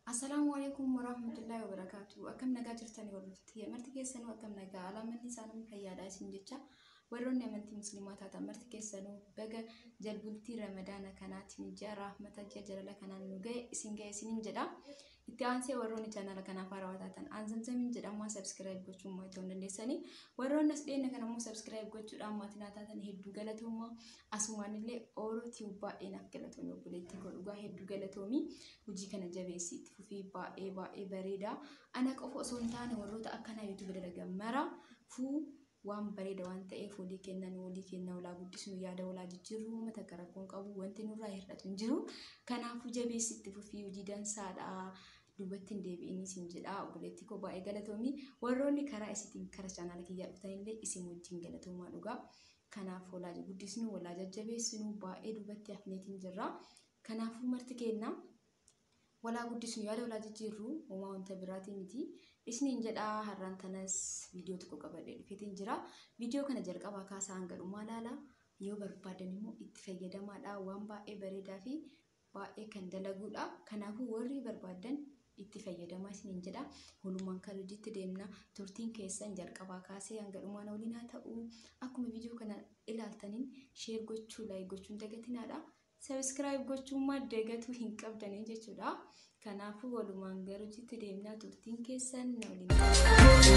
Assalaamu alaikum warahmatullahi wabarakatuh. Akkam nagaa jirtanii hordoftoota marti keessanuu akkam nagaa alaamanni isaanii fayyaadhaa isin jecha warroonni amantii musliimaa taatan marti keessanuu baga jalbultii ramadaana kanaatiin ji'a rahmata ji'a jalala kanaan nu ga'e isin ga'e isiniin jedha. Itti aansee warroonni chaanala kanaaf haarawaa taatan aanzamzamiin jedhamaa sabskiraayib gochuun maatii ta'uu dandeessanii warroonni as dhiyeenya kana immoo sabskiraayib gochuudhaan maatii naa taatan hedduu galatoomaa asumaan illee oolootii baay'ee naaf galatoomii obboleettii koo dhugaa hedduu galatoomii hojii kana jabeessii itti fufii baay'ee baay'ee bareeda ana qofa osoo hin taane warroota akkanaa yuutuubi dalagan mara fuu waan bareeda waan ta'eef walii kennan walii kenna walaa guddisnu yaada walaa jijjiirru mata karakkoon qabu wanti nurraa hir'atu hin jiru kanaafuu jabeessii itti fufii hojii dansaadha. duubatti hin deebi'in isin jedha obboleettii koo baay'ee galatoomii warroonni karaa isitiin kara chaanaala kiyyaa dhufanillee isin wajjin galatoomaa dhugaa kanaaf walaa guddisnu walaa jajjabeessinu baay'ee duubatti hafneetiin jirra kanaafuu marti kenna walaa guddisnu yaada walaa jijjiirru uumaa wanta biraatii miti isiniin jedha har'aan tanas viidiyoo tokko qabadhee dhufeetiin jira viidiyoo kana jalqabaa kaasaa hanga dhumaa laala yoo barbaadan immoo itti fayyadamaadha waan baay'ee bareedaa fi baay'ee kan dalaguudha kanaafuu warri barbaadan itti fayyadamaa isiniin jedha. Walumaan kan hojiitti deemna. Turtiin keessan jalqabaa kaasee hanga dhumaan waliin haa ta'u. Akkuma viidiyoo kana ilaaltaniin sheer gochuu, laayik gochuun dagatinaadha. Sabiskiraayib gochuun madda gatuu hin qabdanii jechuudha. Kanaafuu walumaan gara hojiitti deemna. Turtiin keessan na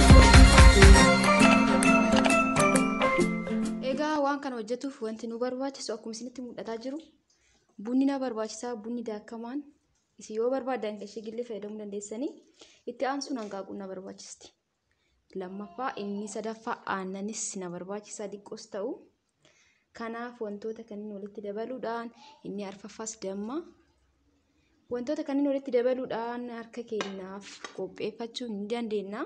waliin. Egaa waan kana hojjetuuf wanti nu barbaachisu akkuma isinitti mul'ataa jiru bunni na barbaachisaa bunni daakamaan isin yoo barbaadan ishee gillee fayyadamuu dandeessanii itti aansuun hanqaaquu na barbaachisti. Lammaffaa inni sadaffaa aannanis na barbaachisa diqqoos ta'u. Kanaaf wantoota kanneen walitti dabaluudhaan inni arfaffaas damma. Wantoota kanneen walitti dabaluudhaan harka keenyaaf qopheeffachuu ni dandeenya.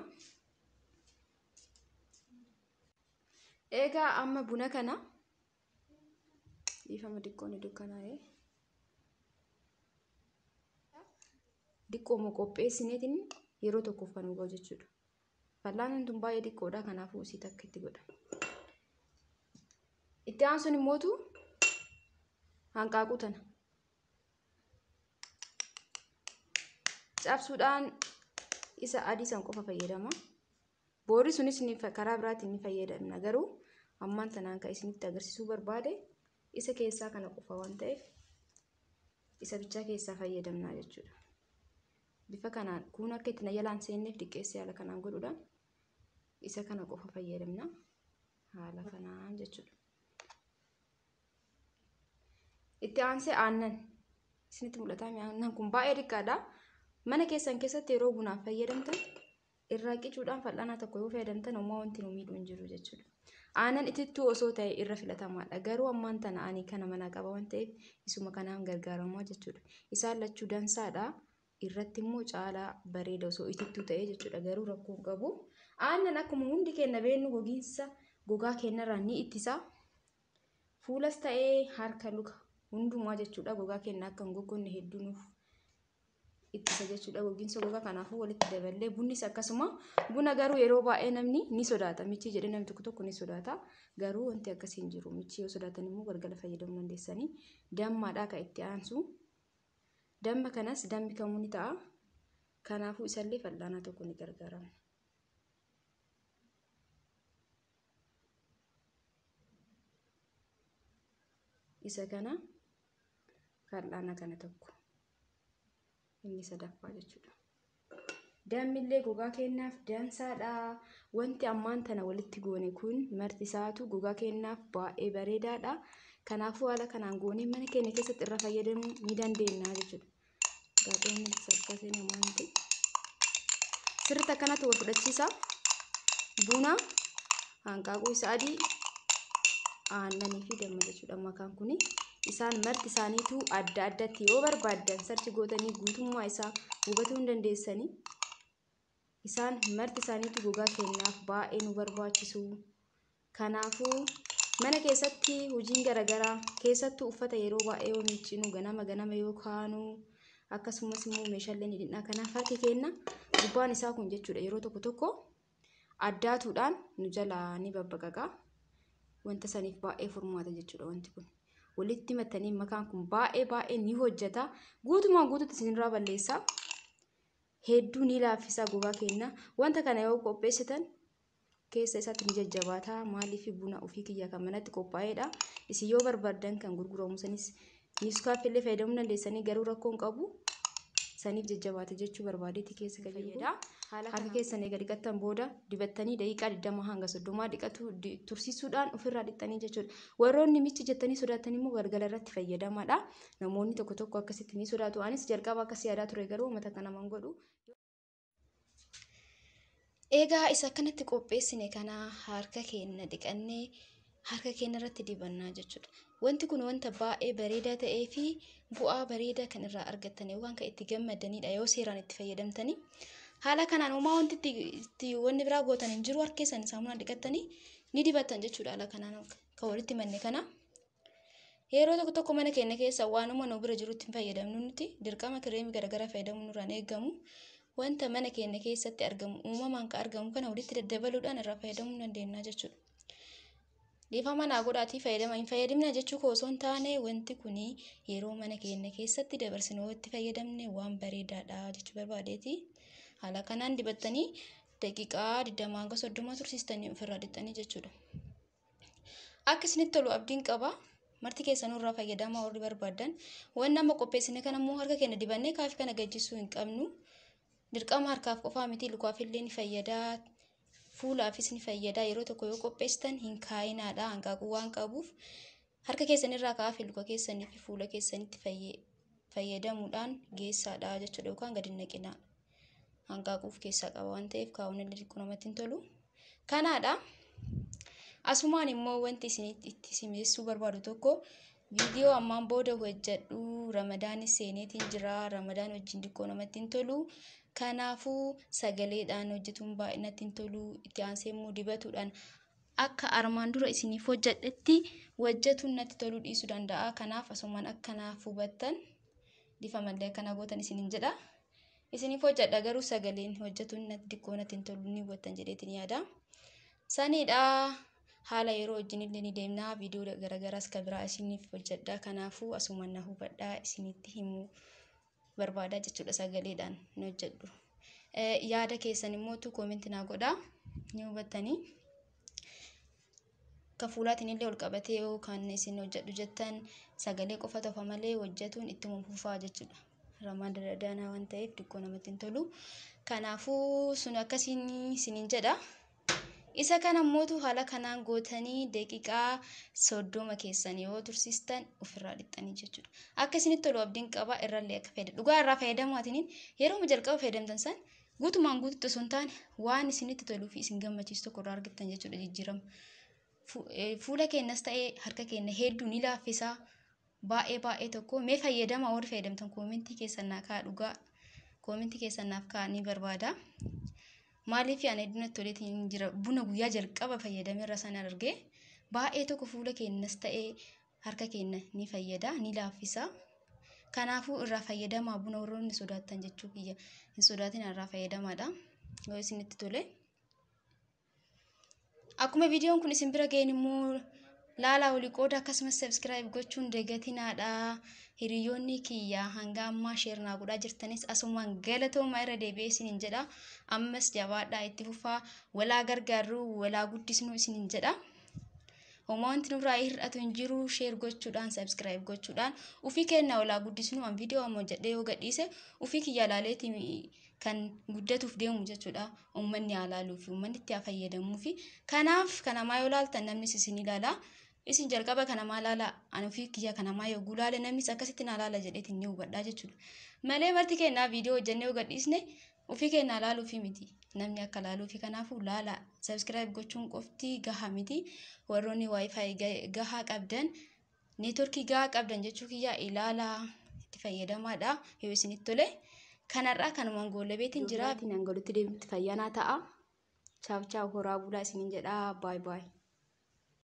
Egaa amma buna kana dhiifama diqqoon dukkanaa'ee. Diqqooma qopheessineetiin yeroo tokkoof kan ga'u jechuudha. Fal'aanni tun baay'ee diqqoodha kanaafuu isii takka itti godha. Itti aansuun immootu hanqaaquu tana. Cabsuudhaan isa adii san qofa fayyadama. Boorri sunis karaa biraatiin ni fayyadamna garuu ammaan tanaan kan isinitti agarsiisuu barbaade isa keessaa kana qofa waan ta'eef isa bichaa keessaa fayyadamna jechuudha. bifa kanaan kun akka itti na jalaan seenneef diqqeessee haala kanaan godhuudhaan isa kana qofa fayyadamna haala kanaan jechuudha. Itti aansee aannan isinitti mul'ata aannan kun baay'ee xiqqaadha. Mana keessan keessatti yeroo bunaaf fayyadamtan irraa qicuudhaan fal'aanaa tokko yoo fayyadamtan homaa wanti nu miidhuu hin jiru jechuudha. Aannan itittuu osoo ta'e irra filatamaadha. Garuu ammaan tana ani kana manaa qaba waan ta'eef isuma kanaan gargaaramaa jechuudha. Isaan lachuu dansaadha. irratti immoo caalaa bareeda osoo itittuu ta'ee jechuudha garuu rakkoo hin qabu. Aannan akkuma hundi keenya beennu gogiinsa gogaa keenyarraa ni ittisa. Fuulas ta'ee harka luka hundumaa jechuudha gogaa keenya akka hin goggonne hedduu nuuf ittisa jechuudha gogiinsa gogaa kanaafuu walitti daballee bunnis akkasuma buna garuu yeroo baay'ee namni ni sodaata michii jedhee namni tokko tokko ni sodaata garuu wanti akkasii hin jiru michii yoo sodaatan immoo galgala fayyadamuu dandeessanii dammaadhaa kan itti aansu. Damma kanas dammi kamuu ni ta'a. Kanaafuu isallee fal'aanaa tokko ni gargaarama. Isa kana fal'aana kana tokko. Inni sadaffaa jechuudha. Dammillee gogaa keenyaaf dansaadha. Wanti ammaan tana walitti goone kun marti isaatu gogaa keenyaaf baay'ee bareedaadha. Kanaafuu haala kanaan goonee mana keenya keessatti irra fayyadamuu ni dandeenya jechuudha. Gaazexeonni saffisee namoonni sirriitti akkanatti wal fudhachiisa. Buna hanqaaquu isa adii aannanii fi damma jechuudha makaan kuni. Isaan marti isaaniitu adda addatti yoo barbaaddan sarchi gootanii guutummaa isaa hubatuu hin dandeessanii. Isaan marti isaaniitu gogaa keenyaaf baay'ee nu barbaachisu. Kanaafuu mana keessatti hojiin garaagaraa keessattuu uffata yeroo baay'ee yoo miiccinu ganama ganama yoo kaanu akkasumas immoo meeshaaleen hidhinaa kanaaf harki keenya gubbaan isaa kun jechuudha yeroo tokko tokko addaatuudhaan nu jalaa ni babbaqaqa wanta saniif baay'ee furmaata jechuudha wanti kun walitti mattanii makaan kun baay'ee baay'ee ni hojjeta guutumaan guututti isinirraa balleessa hedduu ni laaffisa gogaa keenya wanta kana yoo qopheessitan keessa isaatti ni jajjabaata maaliif buna ofii kiyya kan manatti qophaa'edha isin yoo barbaadan kan gurguramu sanis niiskaaffillee fayyadamuu dandeessanii garuu rakkoon qabu saniif jajjabaate jechuu barbaadeeti keessa fayyada harka keessan eega dhiqattan booda dibattanii daqiiqaa 20 hanga 30 dhiqatu tursiisuudhaan ofirraa dhiqxanii jechuudha warroonni michi jettanii sodaatan immoo galgala irratti fayyadamaadha namoonni tokko tokko akkasitti ni sodaatu anis jalqaba akkas yaadaa ture garuu uummata kana man godhu Egaa isa akkanatti qopheessine kana harka keenya dhiqannee harka keenya irratti dibannaa jechuudha. Wanti kun wanta baay'ee bareedaa ta'ee fi bu'aa bareedaa kan irraa argattan yookaan kan itti gammadanidha yoo seeraan itti fayyadamtanii. Haala kanaan uumaa wanti itti wanni biraa gootan hin jiru harka keessan saamunaa dhiqattanii ni dibattan jechuudha haala kanaan kan walitti manne kana. Yeroo tokko tokko mana keenya keessa waanuma nu bira jirutti hin fayyadamnu nuti dirqama kireemii garaagaraa fayyadamuun nurraan eegamu. wanta mana keenya keessatti argamu uumamaan kan argamu kana walitti daddabaluudhaan irraa fayyadamuu dandeenya jechuudha. Dhiifa manaa godhaatii fayyadama hin fayyadamna jechuu koo osoo hin taane wanti kun yeroo mana keenya keessatti dabarsinee itti fayyadamne waan bareedaadha jechuu barbaadeeti. Haala kanaan dibattanii daqiiqaa 20 hanga 30 tursiistanii ofirraa dhiqxanii jechuudha. Akka isinitti tolu abdiin qaba. Marti keessanuu irraa fayyadamaa warri barbaadan. Wanni amma qopheessine kana immoo harka keenya dibannee kaafii kana gajjisuu hin qabnu. dirqama harkaaf qofaa miti lukaafillee ni fayyadaa fuulaafis ni fayyadaa yeroo tokko yoo qopheessitan hin kaayinaadha hanqaaquu waan qabuuf harka keessanirraa kaafee luka keessanii fi fuula keessanitti fayyadamuudhaan geessaadha jechuudha yookaan gadi naqinaa hanqaaquuf keessaa qaba waan ta'eef kaa'uun illee xiqqoo namatti hin tolu kanaadha asumaan immoo wanti isin itti simessuu barbaadu tokko viidiyoo ammaan booda hojjedhu ramadaanis seeneetiin jira ramadaan wajjin xiqqoo namatti hin tolu kanaafuu sagaleedhaan hojjetuun baay'inatti hin tolu itti aansee immoo dibatuudhaan akka armaan dura isiniif hojjedhetti hojjetuun natti toluu dhiisuu danda'a kanaaf asumaan akkanaaf hubattan difamallee akkana gootan isiniin jedha isiniif hojjedha garuu sagaleen hojjetuun natti xiqqoo natti hin tolu ni hubattan jedheetiin yaada saniidha haala yeroo wajjin illee ni deemnaa viidiyoo garagaraas kan biraa isiniif hojjedha kanaafuu asumaan na hubadhaa isinitti himuu barbaadaa jechuudha sagaleedhaan ni hojjedhu. Yaada keessan immoo tu koominti naa godhaa ni hubattanii. Ka fuulaatiin illee ol qabatee yoo kan isin hojjedhu jettan sagalee qofa tofa malee hojjetuun ittuma fufaa jechuudha. Ramaan dadadanaa waan ta'eef xiqqoo namatti hin tolu. Kanaafuu sun akkasiin isiniin jedha. Isa kana mootu haala kanaan gootanii daqiiqaa soddoma keessan yoo tursiistan ofirraa dhiqxanii jechuudha. Akka isinitti tolu abdiin qaba irrallee akka fayyadamu. Dhugaa irraa fayyadamaatiin yeroo jalqaba fayyadamtan san guutumaan guututti osoo hin taane waan isinitti toluu fi isin gammachiisu tokko irraa argattan jechuudha jijjiirama. Fuula keenyas ta'ee harka keenya hedduu ni laaffisa. Baay'ee baay'ee tokko mee fayyadamaa warri fayyadamtan koomintii keessan naa kaa'aa dhugaa koomintii keessan naaf kaa'aa ni barbaada. maaliif ani hedduunatti toleetiin jira buna guyyaa jalqaba fayyadamee irra sana argee baay'ee tokko fuula keenyas ta'ee harka keenya ni fayyada ni laaffisa kanaafuu irraa fayyadamaa buna warroonni sodaattan jechuu kiyya hin sodaatin irraa fayyadamaadha yoo isinitti tole akkuma viidiyoon kun isin bira ga'een immoo laalaa olii qooda akkasumas sabskiraayib gochuun dagatinaadha hiriyoonni kiyya hanga ammaa sheernaa godhaa jirtanis asumaan galatoomaa irra deebi'ee isiniin jedha ammas jabaadhaa itti fufaa walaa gargaarru walaa guddisnu isiniin jedha homaa wanti nurraa hir'atu hin jiru sheer gochuudhaan sabskiraayib gochuudhaan ufii keenya walaa guddisnu an viidiyoo ammoo jedhee yoo gadhiise ufii kiyya laaleeti kan guddatuuf deemu jechuudha uummanni haa laaluu fi uummanni itti haa fayyadamuu fi kanaaf kanamaa yoo laaltan namnis isin ilaala isin jalqaba kanamaa laala ani ofii kiyya kanamaa yogguu laale namnis akkasitti naa laala jedheetiin ni hubadhaa jechuudha malee marti keenyaa viidiyoo hojjennee yoo gadhiisne ofii keenyaa laaluu fi miti namni akka laaluu fi kanaafuu laala sabskiraayib gochuun qofti gahaa miti warroonni waayifaayi gahaa qabdan neetworkii gahaa qabdan jechuu kiyya ilaalaa itti fayyadamaadha yoo isinitti tole. kanarraa kanumaan goolabeetiin jira. Nangolutti deebitti fayyanaa ta'a. Chaaf chaaf horaa bulaa isiniin jedhaa. Baay baay.